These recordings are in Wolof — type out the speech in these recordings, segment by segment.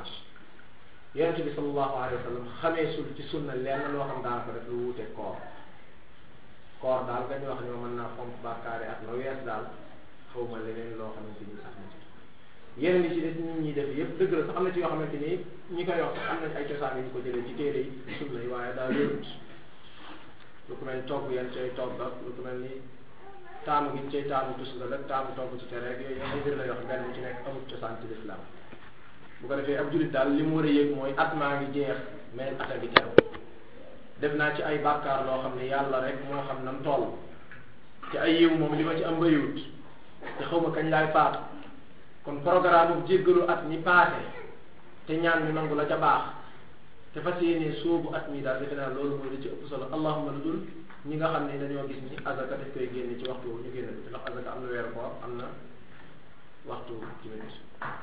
dimanche yonente bi sallallahu alayhi wa sallam xamee sul ci sunna lenn loo xam daanaka def lu wuute koor koor daal nga ñu wax ni ma mën naa fomp bàkkaare ak la wees daal xaw ma leneen loo xamante ni sax na ci yeneen yi ci des nit ñi def yëpp dëgg la sax am na ci yoo xamante ni ñi koy wax sax am nañ ay cosaan yu ñu ko jëlee ci téere yi sunna yi waaye daal wérut lu ko mel ni togg yan cay togg ak lu ko mel ni taamu gi cay taamu tus nga rek taamu togg ci tere ak yooyu ay mbir la yoo xam benn bu ci nekk amul cosaan ci lislaam bu ko defee ab julit daal li mu war a yëg mooy at maa ngi jeex mais ata gi teru def naa ci ay bàkkaar loo xam ne yàlla rek moo xam nam toll ci ay yiw moom li ma ci am bëriwut te xaw ma kañ laay faatu kon programme bu jéggalu at mi paase te ñaan mi nangu la ca baax te fas yéene soobu at mi daal defe naa loolu mooy li ci ëpp solo allahuma lu dul ñi nga xam ne dañoo gis ni azaka daf koy génne ci waxtu ñu génne ko ci ndax azaka am na weer koor am na waxtu ci minute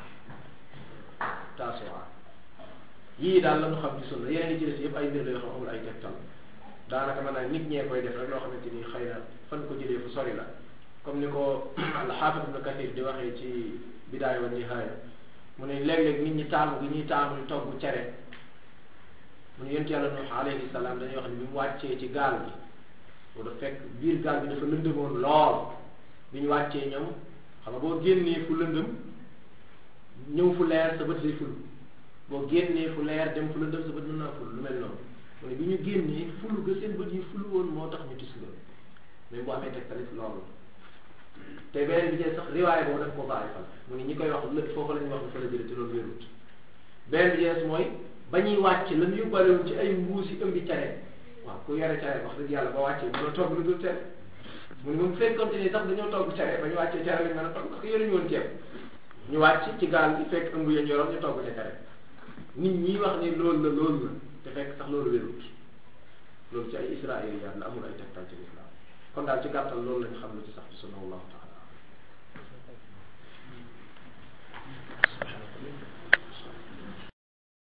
taasuwaa yii daal la ñu xam ci sunna yeneen yi ci des yëpp ay mbir la yoo xam amul ay tegtal daanaka mën naa nit ñee koy def rek loo xamante ni xëy na fan ko jëlee fu sori la comme ni ko alxaafis ibnu kathir di waxee ci bidaaya wa nihaaya mu ne léeg-léeg nit ñi taamu gi ñuy taamu ñu togg cere mu ne yonent yàlla nuux alayhi salaam dañuy wax ni bi mu wàccee ci gaal gi bu da fekk biir gaal bi dafa lëndëmoon lool bi ñu wàccee ñoom xam nga boo génnee fu lëndëm ñëw fu leer sa bët day ful boo génnee fu leer dem fu lëndëm sa bët mën naa ful lu mel noonu mu ne bi ñu génnee fulu ga seen bët yi fulu woon moo tax ñu tis loolu mais bu amee tegtalit loolu te beneen bi ci sax riwaay boobu daf ko bàyyi fal mu ne ñi koy wax lépp foofu la ñuy wax ne fa la jëlee te loolu wérut beneen bi ci mooy ba ñuy wàcc la ñu yóbbaale woon ci ay mbuusi ëmbi care waaw ku yore care wax dëgg yàlla ba wàccee mënoo togg lu dul tere mu ne moom fekkonte ni sax dañoo togg care ba ñu wàccee care lañ mën a togg parce que yore ñu woon ceeb ñu wàcc ci gaal gi fekk ëmb yañ yoroon ñu togg ca care nit ñi wax ni loolu la loolu la te fekk sax loolu wérut loolu ci ay israiliyaat la amul ay tegtal ci lislaam kon daal ci gàttal loolu lañ xam lu ci sax ci sunna wallahu taala